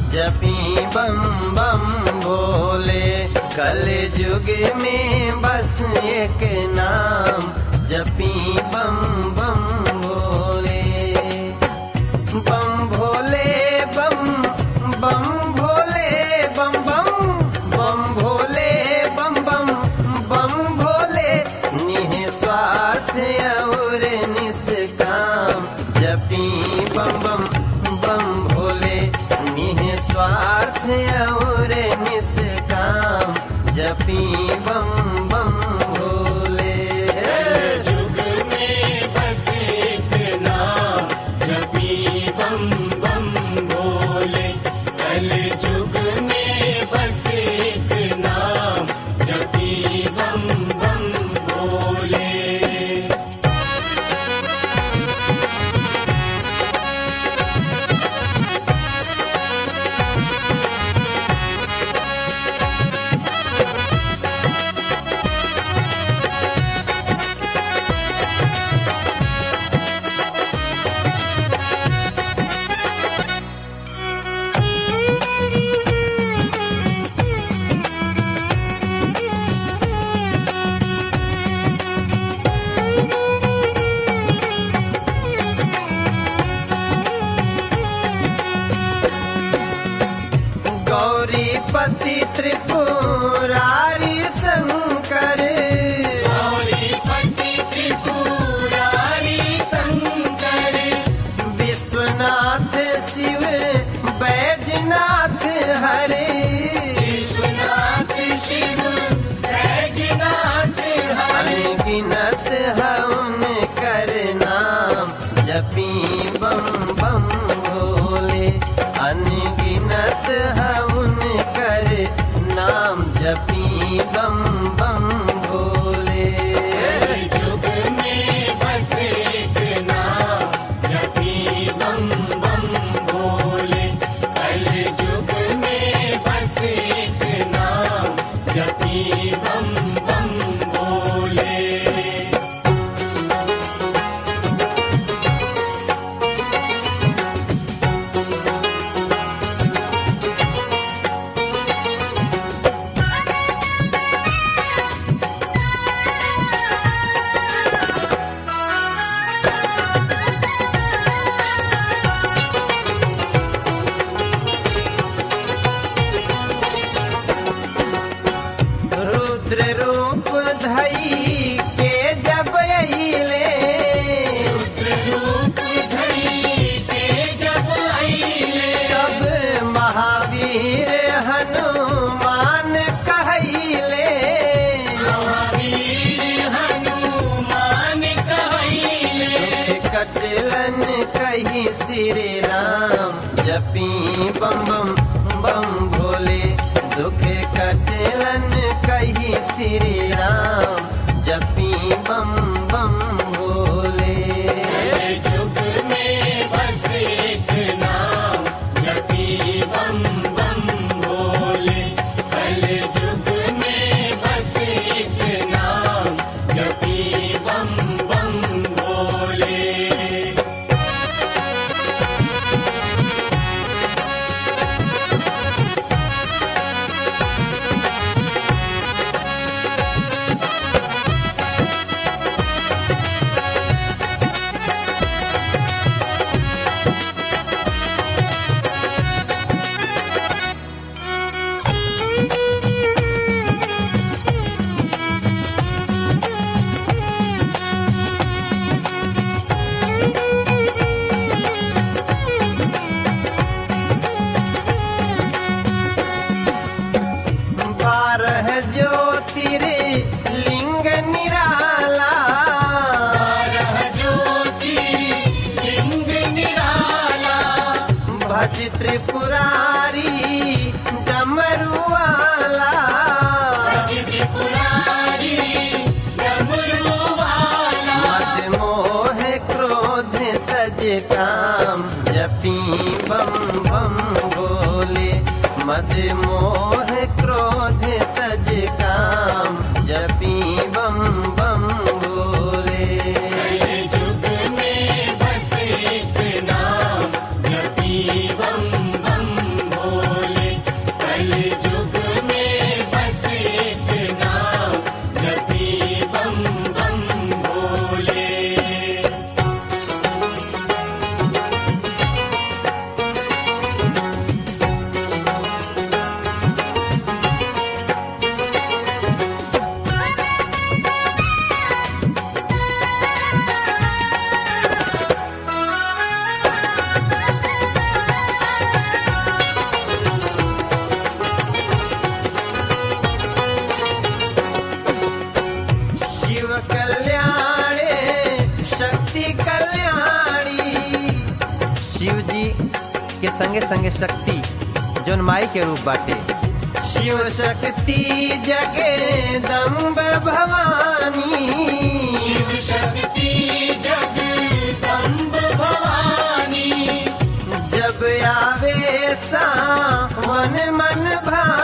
जपी बम बम भोले कल युग में बस एक नाम जपी बम बम भोले बम भोले बम बम भोले बम बम बम भोले बम बम बम भोले निस्वार्थ और निष्काम जपी बम बम बम भोले निस्वार्थ और निष्काम जपी बम बम भोले युग में बस एक नाम जपी बम बम भोले कल युग में बस एक नाम जपी बम बम भोले गौरीपति त्रिपुरारी शंकर गौरीपति त्रिपुरारी शंकर विश्वनाथ शिव बैजनाथ हरे विश्वनाथ शिव बैजनाथ हरे अनगिनत हवन कर नाम जपी बम बम भोले अनगिनत हवन कर नाम जपी बम बम भोले युग में बस एक नाम जपी बम बम भोले कल युग में बस एक नाम जपी बम बम भोले रुद्र रूप धई के जब अइले रूप धरी के जब आईले तब महावीर हनुमान कहले महावीर हनुमान कहले कटलन कही श्री राम जपी बम बम बम भोले दुख कटलन कही श्री राम जपी बम बम भोले युग में बस एक नाम जपी बम बम भोले कल युग में बस एक नाम जपी बम बम भोले बारह ज्योतिर्लिंग निराला बारह ज्योति लिंग निराला भज त्रिपुरारी डमरुआला त्रिपुरारी डमरू वाला मद मोह क्रोध तज काम जपी बम बम भोले मद मोह क्रोध तज काम जपी बम बम भोले युग में बस एक नाम जपी बम बम भोले संगे संगे शक्ति जौन माई के रूप बाटे शिव शक्ति जगदम्ब भवानी शिव शक्ति जगदम्ब भवानी जब आवे सावन मन भानी